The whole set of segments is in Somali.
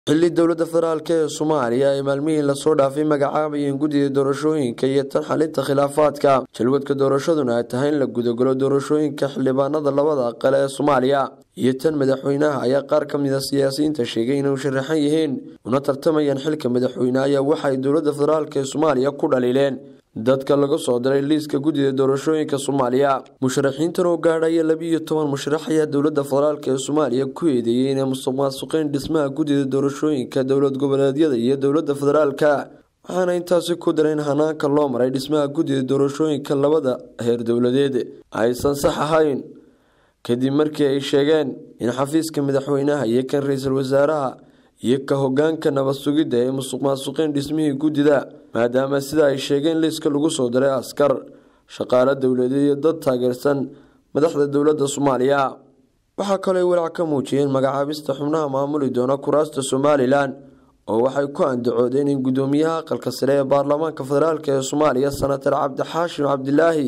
xilli dowladda federaalk ee soomaaliya ay maalmihii lasoo dhaafay magacaabayeen guddiga doorashooyinka iyo tan xalinta khilaafaadka jalwadka doorashaduna ay tahay in la gudagalo doorashooyinka xildhibaanada labada aqal ee soomaaliya iyo tan madaxweynaha ayaa qaar ka mid a siyaasiyiinta sheegay inay sharaxan yihiin una tartamayaan xilka madaxweyne ayaa waxaay dowladda federaalk ee soomaaliya ku dhaliileen dadka laga soo diray liiska guddida doorashooyinka soomaaliya musharaxiintan oo gaadhaya labiiyo toban musharax ayaa dowladda federaalk ee soomaaliya ku eedeeyey inay musuq maasuqeen dhismaha guddida doorashooyinka dowlad goboleedyada iyo dowladda federaalka waxaana intaasi ku dara in hanaanka loo maray dhismaha guddida doorashooyinka labada heer dowladeed aysan sax ahayn kadib markii ay sheegeen in xafiiska madaxweynaha iyo kan ra-iisul wasaaraha iyo ka hogaanka nabad sugidda ay musuq maasuqeen dhismihii guddida maadaama sida ay sheegeen liiska lagu soo diray askar shaqaalo dowladeed iyo dad taageersan madaxda dowladda soomaaliya waxaa kaloo ay walaac ka muujiyeen magacaabista xubnaha maamuli doona kuraasta somalilan oo waxay ku andacoodeen in guddoomiyaha aqalka sare ee baarlamaanka federaalk ee soomaaliya senatar cabdixaashim cabdilaahi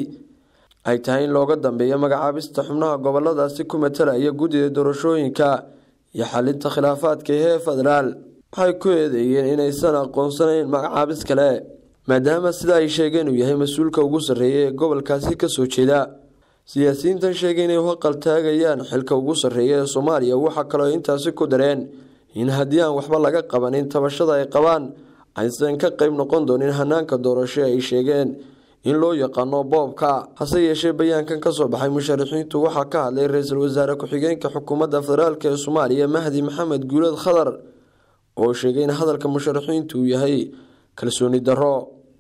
ay tahay in looga dambeeyo magacaabista xubnaha goboladaasi ku matalaya guddida doorashooyinka iyo xalinta khilaafaadka ee federaal waxay ku eedeeyeen inaysan aqoonsanayn magacaabis kale maadaama sida ay sheegeen uu yahay mas-uulka ugu sarreeya ee gobolkaasi kasoo jeeda siyaasiyiintan sheegay inay haqal taagayaan xilka ugu sarreeya ee soomaaliya waxaa kaloo intaasi ku dareen in haddii aan waxba laga qabanin tabashada ay qabaan aysan ka qeyb noqon doonin hanaanka doorasho ay sheegeen in loo yaqaano boobka hase yeeshee bayaankan kasoo baxay musharaxiintu waxaa ka hadlay ra-iisul wasaare ku-xigeenka xukuumadda federaalk ee soomaaliya mahdi maxamed guulad khadar oo sheegay in hadalka musharaxiintu uu yahay kalsooni darro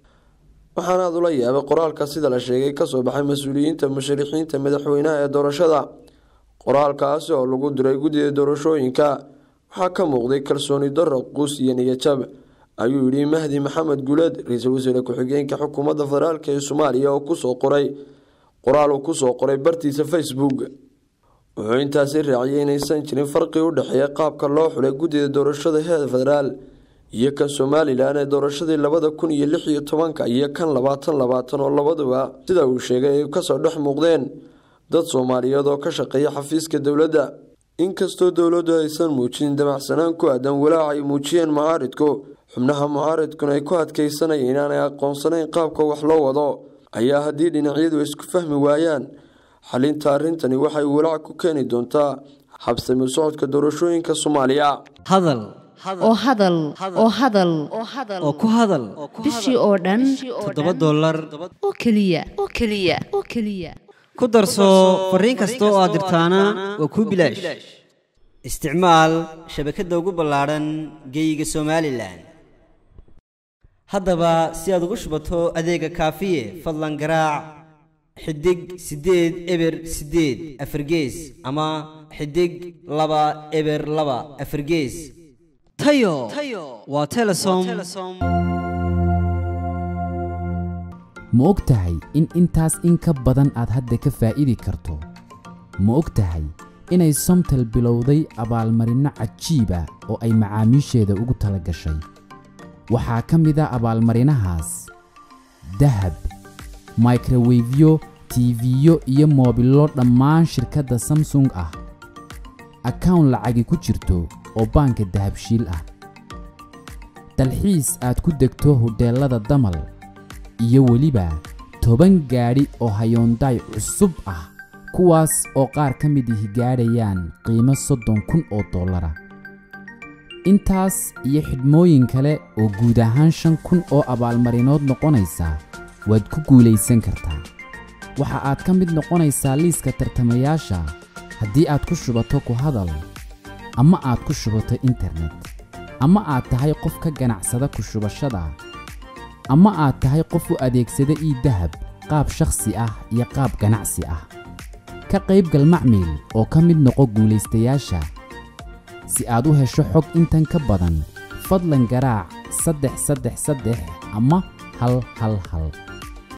waxaana aad ula yaabay qoraalka sida la sheegay kasoo baxay mas-uuliyiinta musharaxiinta madaxweynaha ee doorashada qoraalkaasi oo lagu diray guddida doorashooyinka waxaa ka muuqday kalsooni darro quus iyo niyajab ayuu yidhi mahdi maxamed guulad ra-iisul wasaare ku-xigeenka xukuumadda federaalk ee soomaaliya oo kusoo qoray qoraal uu kusoo qoray bartiisa facebook wuxuu intaasi raaciyay inaysan jirin farqi u dhexeeya qaabka loo xulay guddida doorashada heer federaal iyo kan somalilan ee doorashadii labada kun iyo lix iyo tobanka iyo kan labaatan labaatan oo labaduba sida uu sheegay ay kasoo dhex muuqdeen dad soomaaliyeed oo ka shaqeeya xafiiska dowladda inkastoo dowladdu aysan muujin dabacsanaan ku aadan walaac ay muujiyeen mucaaridku xubnaha mucaaridkuna ay ku adkeysanayeen inaanay aqoonsanayn qaabka wax loo wado ayaa haddii dhinacyadu isku fahmi waayaan xalinta arrintani waxay walaac ku keeni doontaa habsami socodka doorashooyinka soomaaliya hadal oo hadal oo hadal oo ku hadal bishii oo dhan toddoba dollar oo keliya oo keliya oo keliya ku darso fariin kasta oo aad dirtaana waa kuu bilaash isticmaal shabakadda ugu ballaadhan geeyiga somalilan haddaba si aad ugu shubato adeega kaafiye fadlan garaac xidig siddeed eber siddeed afargees ama xidig laba eber laba afargees tayo waa telesom ma og tahay in intaas in ka badan aad hadda ka faa'iidi karto ma og tahay inay somtel bilowday abaalmarinno cajiiba oo ay macaamiisheeda ugu tala gashay waxaa ka mid a abaalmarinahaas dahab microwefyo tiifiyo iyo moobillo dhammaan shirkadda samsung ah akawn lacagi ku jirto oo baanka dahabshiil ah dalxiis aad ku degto hodheellada damal iyo weliba toban gaadhi oo hayoondaay cusub ah kuwaas oo qaar ka mid ihi gaadhayaan qiimo soddon kun oo dollara intaas iyo xidhmooyin kale oo guud ahaan shan kun oo abaalmarinood noqonaysa waad ku guulaysan kartaa waxa aad ka mid noqonaysaa liiska tartamayaasha haddii aad ku shubato ku hadal ama aad ku shubato internet ama aad tahay qof ka ganacsada ku shubashada ama aad tahay qof u adeegsada ii dahab qaab shakhsi ah iyo qaab ganacsi ah ka qaybgal macmiil oo ka mid noqo guulaystayaasha si aad u hesho xog intan ka badan fadlan garaac saddex saddex saddex ama hal hal hal